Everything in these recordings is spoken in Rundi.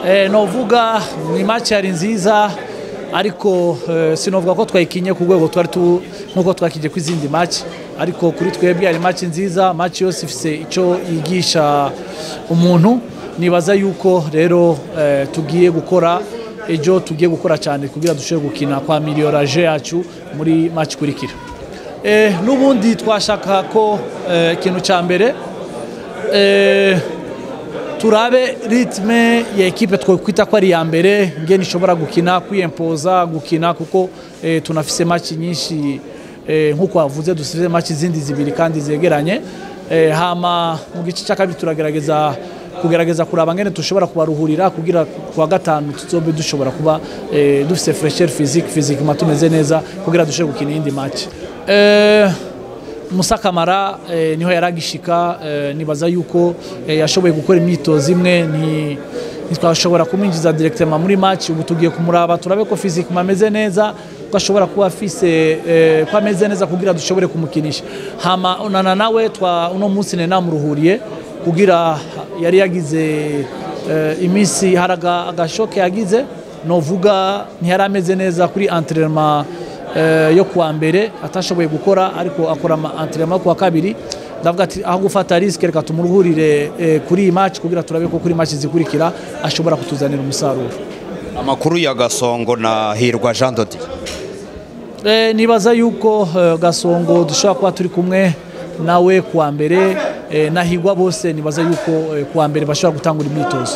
Eh, novuga ni match yari nziza ariko eh, sinovuga ko twayikinye ku rwego twari tu nkuko twakije ku izindi match ariko kuri twebwe yari match nziza match yose ifise ico yigisha umuntu nibaza yuko rero eh, tugiye gukora ejo tugiye gukora cyane kugira dushobore gukina kwa miliyораje yacu muri match kurikira eh, n'ubundi twashaka ko eh, ikintu cya mbere eh, turabe ritme ya ekipe twakwita ko ari iya mbere ngeni ishobora gukina kwiyempoza gukina kuko eh, tunafise match nyinshi eh, nk'uko wavuze dufise match zindi zibiri kandi zegeranye eh, hama mu gice cya kabiri turagerageza kugerageza kuraba ngene dushobora kubaruhurira kugira kuwa gatanu tuzobe dushobora kuba eh, dufise fresher physique physiquement tumeze neza kugira dushobore gukina iyindi match eh, Musa Kamara eh, niho yaragishika eh, nibaza yuko eh, yashoboye gukora imyitozo imwe nti ntitwashobora kumwinjiza directement muri match ubu tugiye kumuraba turabe ko physique ameze neza ko ashobora kuba afise eh, ko ameze neza kugira dushobore kumukinisha hama unana nawe twa uno munsi ne namuruhuriye kugira yari yagize eh, iminsi haraga agashoke yagize novuga ntiyari ameze neza kuri entraînement eh, yo kuwa mbere atashoboye gukora ariko akora entraînement kuwa kabiri ndavuga ati aho gufata risk reka tumuruhurire eh, kuri iyi match kugira turabe ko kuri match zikurikira ashobora kutuzanira umusaruro amakuru ya gasongo na hirwa jean dodi Eh, nibaza yuko eh, gasongo dushobora kuba turi kumwe nawe kuwa mbere eh, nahigwa bose nibaza yuko eh, kuwa mbere bashobora gutangura imyitozo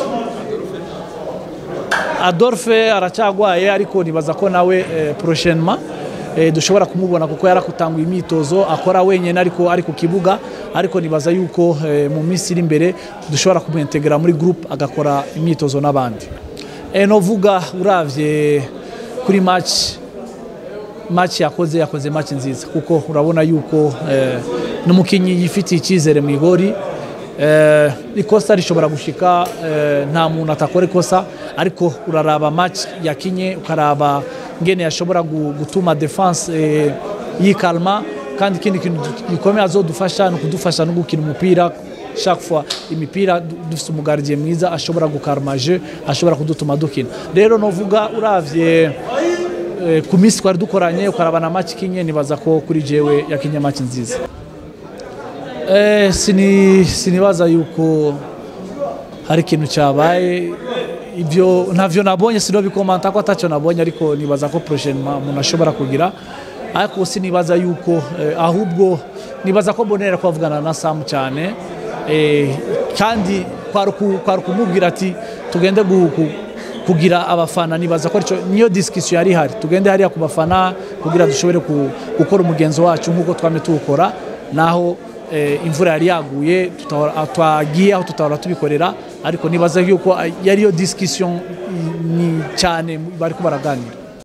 adolphe aracyagwaye ariko nibaza ko nawe eh, prochainement eh, dushobora kumubona kuko yarakutanguye imyitozo akora wenyine ariko ari ku kibuga ariko nibaza yuko eh, mu minsi iri imbere dushobora kumuintegra muri groupe agakora imyitozo n'abandi eh, novuga uravye kuri match match yakoze yakoze match nziza kuko urabona yuko eh, n'umukinyi yifitiye icyizere mu igori eh, ikosa rishobora gushika eh, nta muntu atakora ikosa ariko uraraba match yakinye ukaraba ngene yashobora gu- gutuma defense eh, yikalma kandi ikindi kintu gikomeye azodufasha ni ukudufasha no gukina umupira chaque fois imipira du- dufite umugardie mwiza ashobora gukarma je ashobora kudutuma dukina rero novuga uravye eh, ku minsi twari dukoranye ukaraba na match kinye nibaza ko kuri jewe yakinye match nziza eh, sini, sinibaza yuko hari ikintu cyabaye ibyo ntavyo nabonye sinobikomanta ko atacyo nabonye ariko nibaza ko prochainement umuntu ashobora kugira ariko sinibaza yuko eh, ahubwo nibaza ko bonera kwavugana na Sam cyane eh, kandi kwari ku- kwari kumubwira ati tugende gu, gu, kugira abafana nibaza ko arico niyo discussion yari ihari tugende hariya ku bafana kugira dushobore ku- gukora umugenzo wacu nk'uko twame tuwukora naho eh, imvura yari yaguye tutahora- twagiye aho tutahora tubikorera ariko nibaza yuko yariyo discussion ni cyane bariko baraganira